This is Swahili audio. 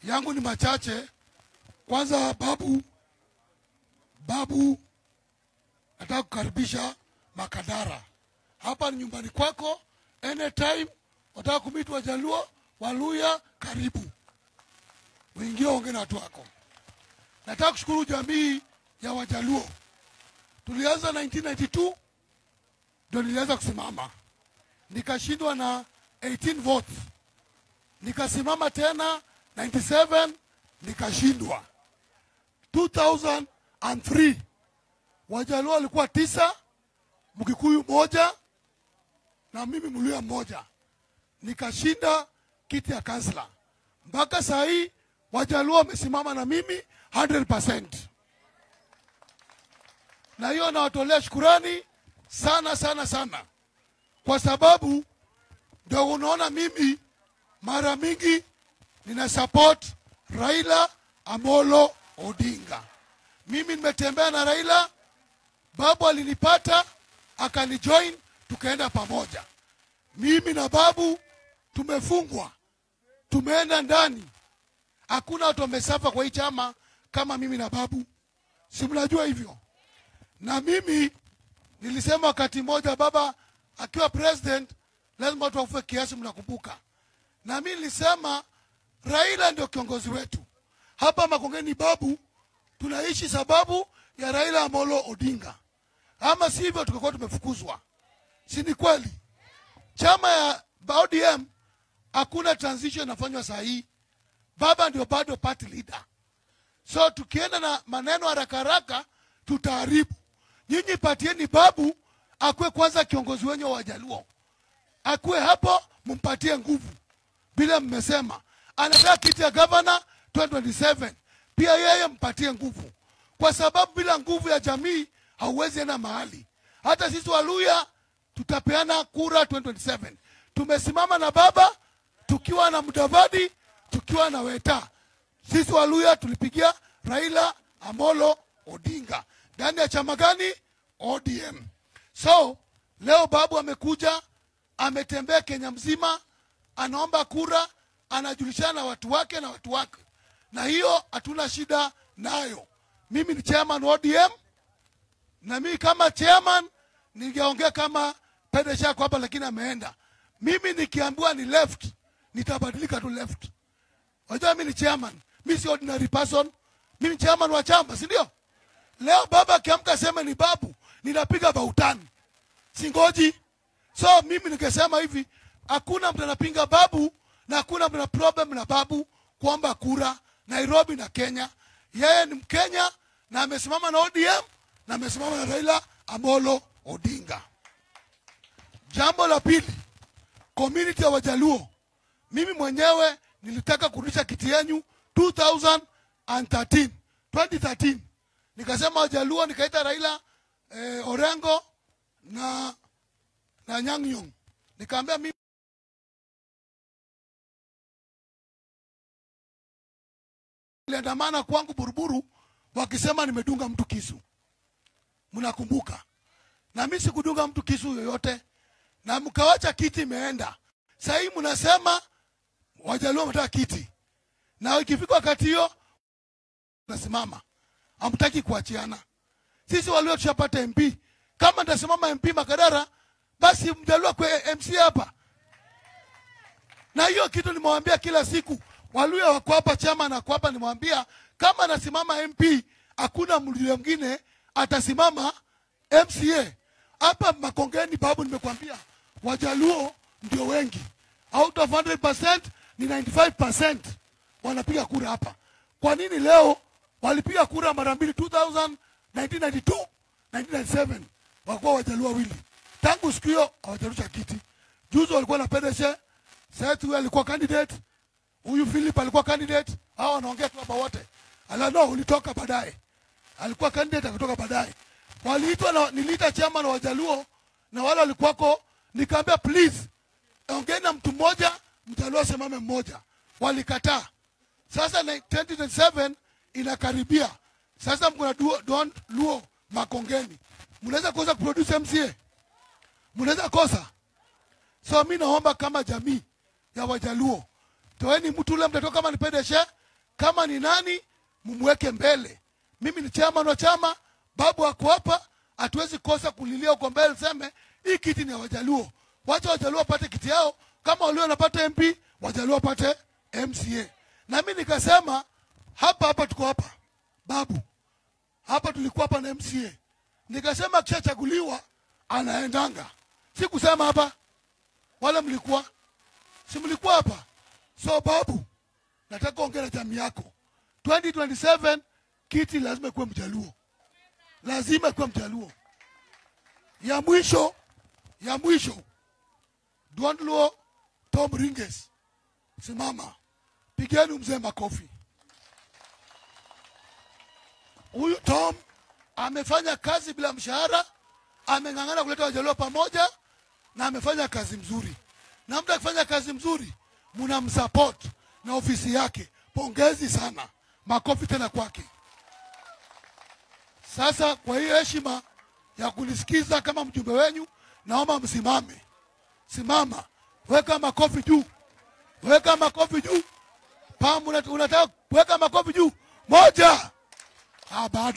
yangu ni machache. Kwanza babu, babu, nataka kukaribisha Makadara. Hapa ni nyumbani kwako, anytime wataka kumiti Wajaluo, Waluya, karibu uingie, ongee na watu wako. Nataka kushukuru jamii ya Wajaluo. Tulianza 1992 ndio nilianza kusimama, nikashindwa na 18 votes, nikasimama tena 97 nikashindwa. 2003 Wajaluo walikuwa tisa, Mkikuyu moja na mimi Mluya mmoja, nikashinda kiti ya kansla. Mpaka saa hii Wajaluo wamesimama na mimi 100%, na hiyo nawatolea shukurani sana sana sana, kwa sababu ndio unaona mimi mara mingi nina support Raila Amolo Odinga. Mimi nimetembea na Raila, babu alinipata akanijoin, tukaenda pamoja. Mimi na babu tumefungwa, tumeenda ndani, hakuna watu wamesafa kwa hii chama kama mimi na babu, si mnajua hivyo? Na mimi nilisema wakati mmoja baba akiwa president lazima watu wakufe kiasi, mnakumbuka? Na mimi nilisema Raila ndio kiongozi wetu hapa Makongeni. Babu tunaishi sababu ya Raila Amolo Odinga, ama sivyo tungekuwa tumefukuzwa, si ni kweli? Chama ya ODM hakuna transition inafanywa saa hii, baba ndio bado party leader. So tukienda na maneno haraka haraka tutaharibu. Nyinyi patieni babu akuwe kwanza kiongozi wenyu wa Wajaluo, akuwe hapo, mumpatie nguvu vile mmesema anataka kiti ya gavana 2027 pia yeye mpatie nguvu, kwa sababu bila nguvu ya jamii hauwezi enda mahali. Hata sisi Waluya tutapeana kura 2027. Tumesimama na baba tukiwa na Mudavadi, tukiwa na Weta. Sisi Waluya tulipigia Raila Amolo Odinga ndani ya chama gani? ODM. So leo babu amekuja, ametembea Kenya mzima, anaomba kura, anajulishana na watu wake na watu wake, na hiyo hatuna shida nayo. Mimi ni chairman wa ODM, na mimi kama chairman ningeongea kama Pedesha yako hapa, lakini ameenda. Mimi nikiambiwa ni left, nitabadilika tu left. Wajua mimi ni chairman, mimi si ordinary person. Mimi ni chairman wa chama, si ndio? Leo baba akiamka sema ni babu, ninapiga bautani, singoji. So mimi nikisema hivi, hakuna mtu anapinga babu na hakuna mtu ana problem na babu kuomba kura Nairobi na Kenya. Yeye ni Mkenya na amesimama na ODM na amesimama na Raila Amolo Odinga. Jambo la pili, community ya Wajaluo, mimi mwenyewe nilitaka kurudisha kiti yenyu 2013 2013 nikasema Wajaluo, nikaita Raila eh, Orengo na na Nyang' Nyong', nikaambia mimi aliandamana kwangu Buruburu wakisema nimedunga mtu kisu, mnakumbuka? Na mimi sikudunga mtu kisu yoyote, na mkawacha kiti imeenda. Sasa hii mnasema Wajaluo wanataka kiti, na ikifika wakati hiyo nasimama, hamtaki kuachiana. Sisi Waluo tushapata MP, kama nitasimama MP Makadara, basi Mjaluo kwa MC hapa. Na hiyo kitu nimewambia kila siku, Waluya wako hapa, chama na hapa, nimewambia kama nasimama MP, hakuna mluya mwingine atasimama MCA hapa Makongeni. Babu, nimekwambia Wajaluo ndio wengi, out of 100% ni 95% wanapiga kura hapa. Kwa nini leo walipiga kura mara mbili 2000, 1992, 1997 wakuwa Wajaluo wawili. Tangu siku hiyo hawajarusha kiti. Juzi walikuwa na Pedeshe, sasa huyu alikuwa candidate, huyu Philip alikuwa candidate, hao wanaongea tu hapa wote. Ala no, ulitoka baadaye. Alikuwa candidate akatoka baadaye. Waliitwa na niliita chama na Wajaluo na wale walikuwako, nikaambia please ongeeni na mtu mmoja, Mjaluo asimame mmoja. Walikataa. Sasa na 2027 inakaribia. Sasa mko na duo- Don Luo Makongeni, mnaweza kosa kuproduce MCA, mnaweza kosa. So mi naomba kama jamii ya Wajaluo, toeni mtu ule mtatoka kama ni Pedeshe chama ni nani, mumweke mbele. Mimi ni chairman wa chama, babu ako hapa, hatuwezi kosa kulilia uko mbele, seme hii kiti ni ya Wajaluo, wacha Wajaluo wapate kiti yao, kama walio wanapata MP, Wajaluo wapate MCA. Na mimi nikasema hapa hapa, tuko hapa babu, hapa tulikuwa hapa na MCA, nikasema akishachaguliwa anaendanga, si kusema hapa, wala mlikuwa si mlikuwa hapa. So babu, nataka ongea na jamii yako 2027 kiti lazima ikuwe mjaluo, lazima ikuwe mjaluo. Ya mwisho ya mwisho, Dwandluo Tom Ringes, simama, pigeni mzee makofi. Huyu Tom amefanya kazi bila mshahara, ameng'ang'ana kuleta wajaluo pamoja na amefanya kazi mzuri, na mtu akifanya kazi mzuri mnamsupport na ofisi yake. Pongezi sana, makofi tena kwake. Sasa kwa hiyo heshima ya kunisikiza kama mjumbe wenyu, naomba msimame. Simama, weka makofi juu, weka makofi juu. Pam, unat- unataka weka makofi juu.